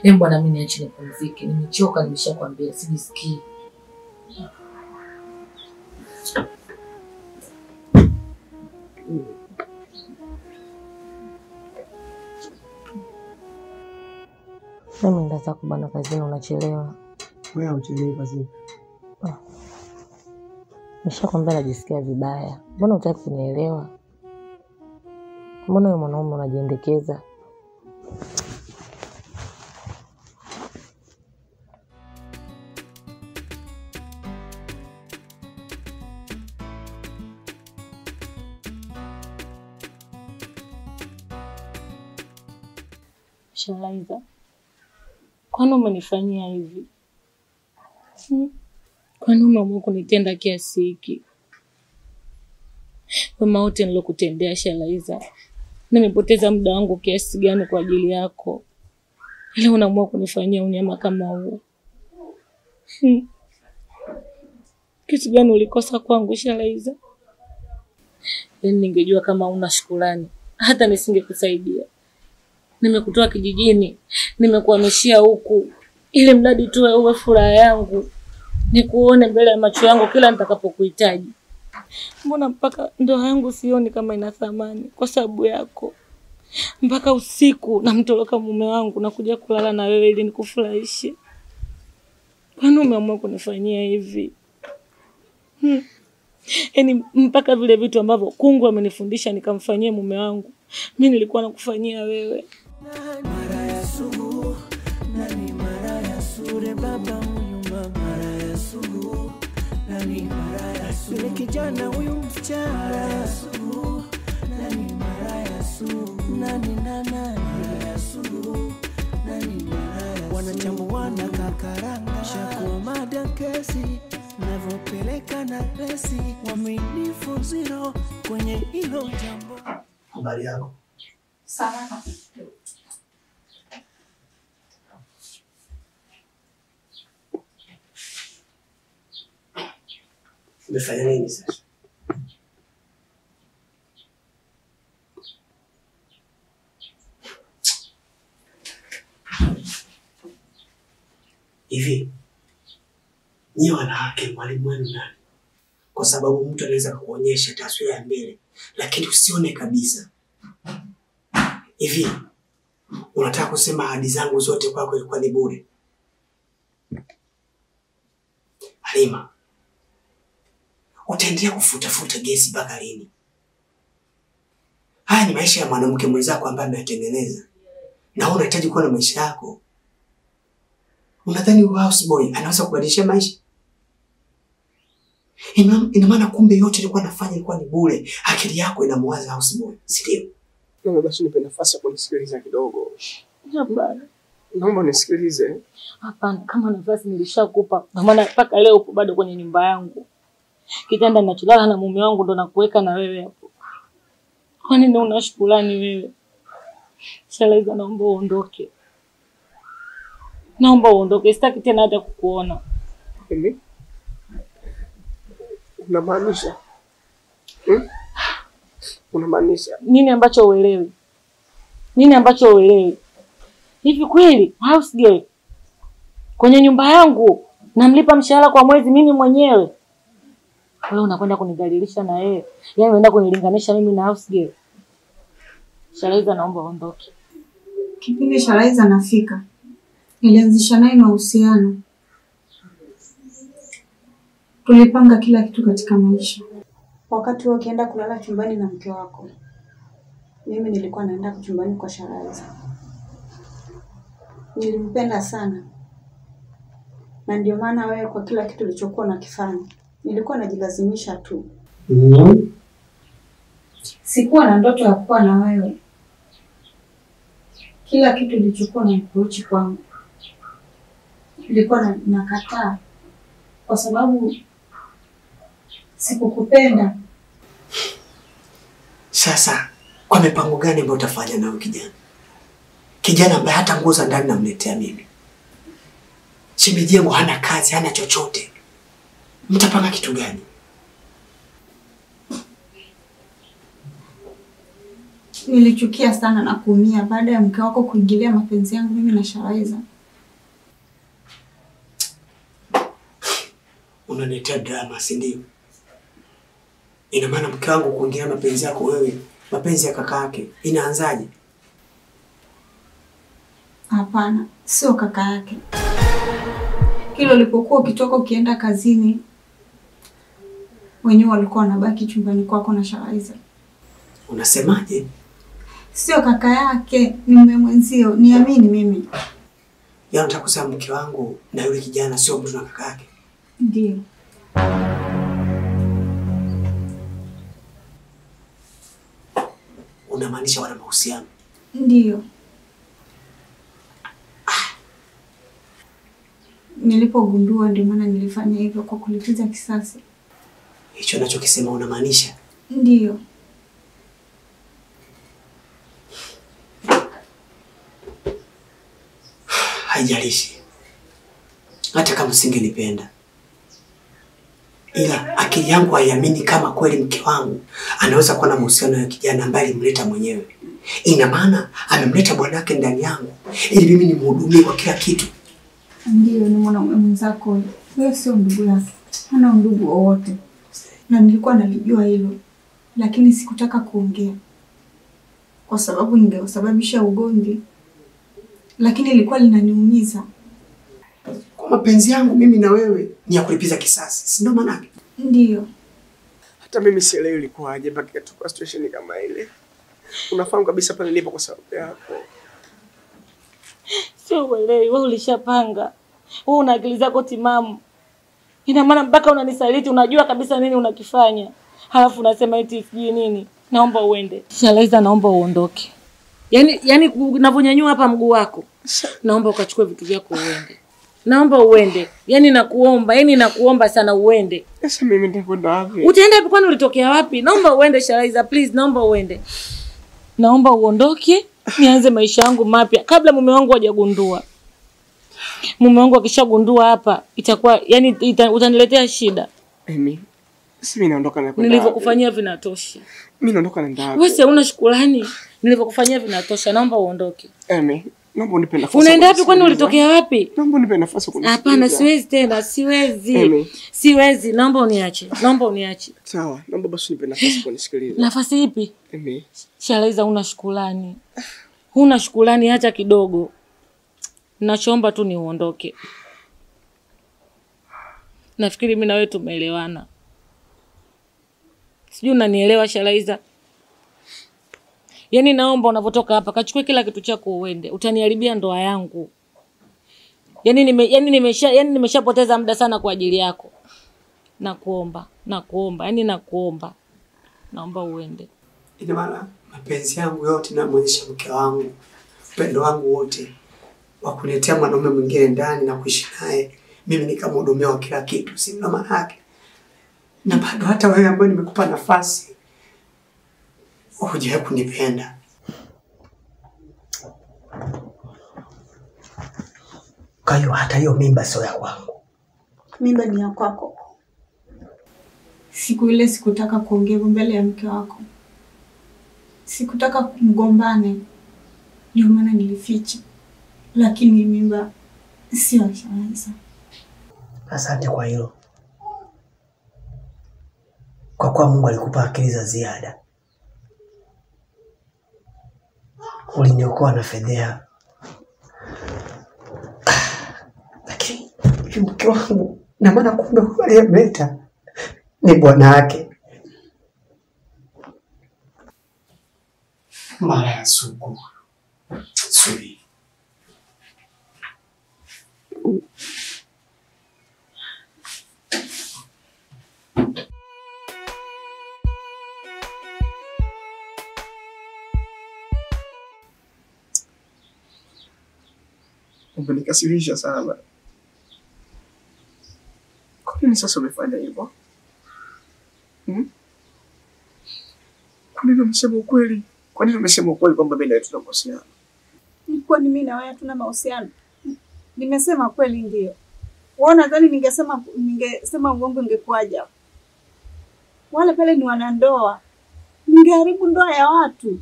Em bwana, mimi niache nipumzike, nimechoka, nimeshakwambia sijisikii. Mimi ndaza kubana kazini, unachelewa. Wewe hauchelewi kazini. Nishakwambia najisikia vibaya, mbona hutaki kunielewa? Mbona wewe mwanaume unajiendekeza? Shalaiza, kwani umenifanyia hivi? Hmm? Kwani umeamua kunitenda kiasi hiki? Wema wote nilokutendea Shalaiza, nimepoteza muda wangu kiasi gani kwa ajili yako, ila unaamua kunifanyia unyama kama huu? Hmm. Kitu gani ulikosa kwangu Shalaiza? Yaani ningejua kama una shukrani, hata nisingekusaidia. Nimekutoa kijijini, nimekuhamishia huku, ili mradi tu wewe uwe furaha yangu, nikuone mbele ya macho yangu kila nitakapokuhitaji. Mbona mpaka ndoa yangu sioni kama ina thamani kwa sababu yako? Mpaka usiku namtoroka mume wangu na kuja kulala na wewe ili nikufurahishe. Kwani umeamua kunifanyia hivi? Hmm. Yaani mpaka vile vitu ambavyo kungu amenifundisha nikamfanyie mume wangu, mi nilikuwa nakufanyia wewe. mara ya sugu nani mara ya sure baba huyu mama mara ya sugu nani mara ya sugu yule kijana huyu msichana mara ya sugu nani mara ya sugu nani nana mara ya sugu nani mara ya sugu wanachambuana kakaranga shakuwa mada kesi navyopeleka na resi waminifu zero kwenye hilo jambo Habari yako? Salama. Umefanya nini sasa? Hivi nyie wanawake, mwalimu wenu nani? Kwa sababu mtu anaweza kukuonyesha taswira ya mbele, lakini usione kabisa. Hivi unataka kusema ahadi zangu zote kwako ilikuwa ni bure? Halima, utaendelea kufutafuta gesi mpaka lini? Haya ni maisha ya mwanamke mwenzako ambaye ameyatengeneza, na wewe unahitaji kuwa na maisha yako. Unadhani huyu houseboy anaweza kubadilisha maisha? Ina ina maana kumbe yote ilikuwa nafanya ilikuwa ni bure. Akili yako inamwaza houseboy, si ndio? Naomba basi unipe nafasi ya kunisikiliza kidogo. Hapana, Naomba unisikilize. hapana, kama nafasi nilishakupa, kwa maana mpaka leo upo bado kwenye nyumba yangu. Kitanda ninacholala na mume wangu ndo nakuweka na wewe hapo. Kwa nini una shukrani wewe? Shalaiza, naomba uondoke, naomba uondoke, sitaki tena hata kukuona. Hivi unamaanisha hmm? Unamaanisha Nini ambacho uelewi? Nini ambacho uelewi? Hivi kweli house girl kwenye nyumba yangu namlipa mshahara kwa mwezi mimi mwenyewe, wewe unakwenda kunidhalilisha na yeye, yaani unaenda kunilinganisha mimi na house girl? Shalaiza, naomba uondoke. Kipindi Sharaiza anafika, nilianzisha naye mahusiano. Tulipanga kila kitu katika maisha. Wakati wewe ukienda kulala chumbani na mke wako, mimi nilikuwa naenda chumbani kwa Sharaiza. Nilimpenda sana, na ndio maana wewe, kwa kila kitu ulichokuwa unakifanya, nilikuwa najilazimisha tu. Mm. Sikuwa na ndoto ya kuwa na wewe. Kila kitu ilichokuwa na approach kwangu ilikuwa na, nakataa kwa sababu sikukupenda. Sasa kwa mipango gani ambayo utafanya nayo kijana? Kijana ambaye hata nguo za ndani namletea mimi. Shemeji yangu hana kazi, hana chochote. Mtapanga kitu gani? Nilichukia sana na kuumia baada ya mke wako kuingilia mapenzi yangu mimi na Sharaiza. unaniletea drama, si ndio? Ina maana mke wangu kuingia mapenzi yako wewe, mapenzi ya kaka yake inaanzaje? Hapana, sio kaka yake. Kila ulipokuwa ukitoka ukienda kazini, wenyewe walikuwa wanabaki chumbani kwako na Sharaiza. Unasemaje? Sio kaka yake, ni mume mwenzio, niamini mimi. Yaani unataka kusema mke wangu na yule kijana sio mtu na kaka yake? Ndio. Unamaanisha wana mahusiano? Ndiyo. Nilipogundua ndio maana nilifanya hivyo kwa kulipiza kisasi. Hicho nachokisema unamaanisha? Ndiyo. Haijalishi, hata kama usingenipenda, ila akili yangu haiamini kama kweli mke wangu anaweza kuwa na mahusiano ya kijana ambaye alimleta mwenyewe. Ina maana amemleta bwanake ndani yangu ili mimi nimhudumie kwa kila kitu. Ndiyo, ni mwanaume mwenzako huyo. Huyo sio ndugu yake, hana undugu wowote, na nilikuwa nalijua hilo, lakini sikutaka kuongea kwa sababu ningesababisha ugomvi, lakini ilikuwa linaniumiza. Kwa mapenzi yangu mimi na wewe ni ya kulipiza kisasi, si ndio maanake? Ndiyo, Hata mimi sielewi ilikuwaje mpaka ikatoka situation kama ile. Unafahamu kabisa pale nilipo kwa sababu yako. Sio uelewi, wewe ulishapanga. Wewe una akili zako timamu. Ina maana mpaka unanisaliti, unajua kabisa nini unakifanya. Halafu unasema eti sijui nini. Naomba uende. Shalaiza, naomba uondoke. Yaani yaani unavyonyanyua hapa mguu wako. Naomba ukachukue vitu vyako uende. Naomba uende. Yaani nakuomba, yaani nakuomba sana uende. Sasa mimi nitakwenda wapi? Utaenda wapi kwani ulitokea wapi? Naomba uende Shalaiza, please, naomba uende. Naomba uondoke, nianze maisha yangu mapya kabla mume wangu hajagundua. Mume wangu akishagundua hapa itakuwa yani ita, utaniletea shida. Mimi si mimi naondoka na kwenda. wapi? Nilivyokufanyia vinatosha. Mimi naondoka naenda wapi? Wewe si una shukrani. Nilivyokufanyia vinatosha. Naomba uondoke. Emi, naomba unipe nafasi. Unaenda ya wapi kwani kunisikiliza. ulitokea wapi? Naomba unipe nafasi ya kunisikiliza. Hapana, siwezi tena, siwezi. Emi. Siwezi, naomba uniache. Naomba uniache. Sawa, naomba basi unipe nafasi ya kunisikiliza. Nafasi ipi? Emi, Shalaiza, huna shukrani, huna shukrani hata kidogo. Nachoomba tu ni uondoke. Nafikiri mimi na wewe tumeelewana, sijui unanielewa Shalaiza? Yaani naomba unavyotoka hapa kachukue kila kitu chako uende, utaniharibia ndoa yangu. Yaani nime, yaani nimesha yaani nimeshapoteza muda sana kwa ajili yako. Nakuomba, nakuomba, yaani nakuomba, naomba uende. Ina maana mapenzi yangu yote namwonyesha mke wangu, upendo wangu wote wa kuletea mwanaume mwingine ndani na kuishi naye, mimi nikamhudumia wa kila kitu, si ndio maana yake? Na bado hata wewe ambaye nimekupa nafasi hujawahi kunipenda. Kwa hiyo hata hiyo mimba sio ya kwangu. mimba ni ya kwako. Siku ile sikutaka kuongea hivyo mbele ya mke wako, sikutaka mgombane, ndio maana nilificha, lakini mimba sio ya Shalaiza. Asante kwa hilo, kwa kuwa Mungu alikupa akili za ziada, uliniokoa na fedheha. Lakini hivi mke wangu, na maana kumbe huyu aliyemleta ni bwana wake. Mara ya sugu suri umenikasirisha sana. Kwa nini sasa umefanya hivyo? Hmm? Kwa nini umesema ukweli? Kwa nini umesema ukweli kwamba mimi na wewe tuna mahusiano? Ilikuwa ni mimi na wewe hatuna mahusiano. Nimesema kweli ndio. Wewe nadhani ningesema ningesema uongo ingekuwaje? hapo? Wale pale ni wanandoa. Ningeharibu ndoa ya watu.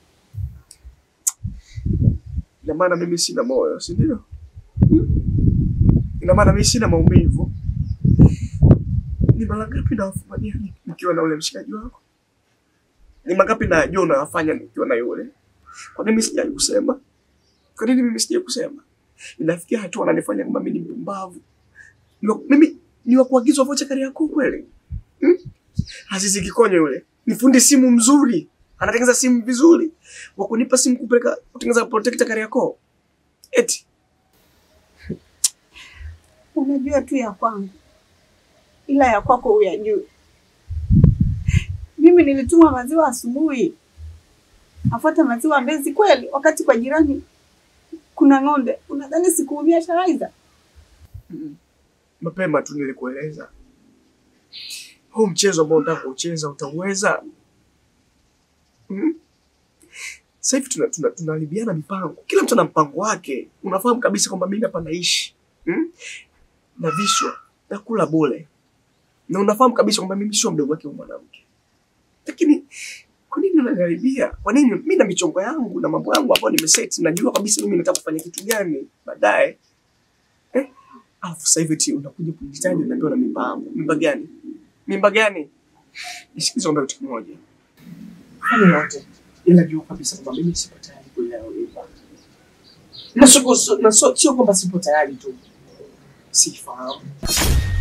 Ina maana mimi sina moyo, si ndio? Ina maana mimi sina maumivu. Ni mara ngapi nawafumania nikiwa na ule mshikaji wako? Ni mangapi najua unawafanya nikiwa na yule? Kwa nini mimi sijai kusema? Kwa nini mimi sijai kusema? Inafikia hatua wananifanya kama mimi ni mpumbavu. Ni wa- Mimi ni wa kuagizwa vocha kari yako kweli? Hmm? Azizi Kikonyo yule ni fundi simu mzuri, anatengeneza simu vizuri, wa kunipa simu kupeleka kutengeneza protector kari yako eti Unajua tu ya kwangu, ila ya kwako huyajui. Mimi nilituma maziwa asubuhi, afuata maziwa Mbezi kweli, wakati kwa jirani kuna ng'ombe. Unadhani sikuumia Sharaiza? mapema tu nilikueleza huu mchezo ambao unataka kucheza utauweza. Hmm? Sasa hivi tuna, tuna, tunaharibiana mipango, kila mtu ana mpango wake. Unafahamu kabisa kwamba mimi hapa naishi hmm? navishwa nakula bure, na unafahamu kabisa kwamba mimi sio mdogo wake huyu mwanamke, lakini kwa nini unaniharibia? Kwa nini? Mimi na michongo yangu na mambo yangu ambayo nimeset, najua kabisa mimi nataka kufanya kitu gani baadaye eh? Alafu sasa hivi eti unakuja kunihitaji unaambiwa na mimba yangu. Mimba gani? Mimba gani? Nisikize kwamba kitu kimoja. Fanya yote. Ila jua kabisa kwamba mimi sipo tayari kuilea hiyo mimba. Na sio na sio sio kwamba sipo tayari tu. Sifahamu.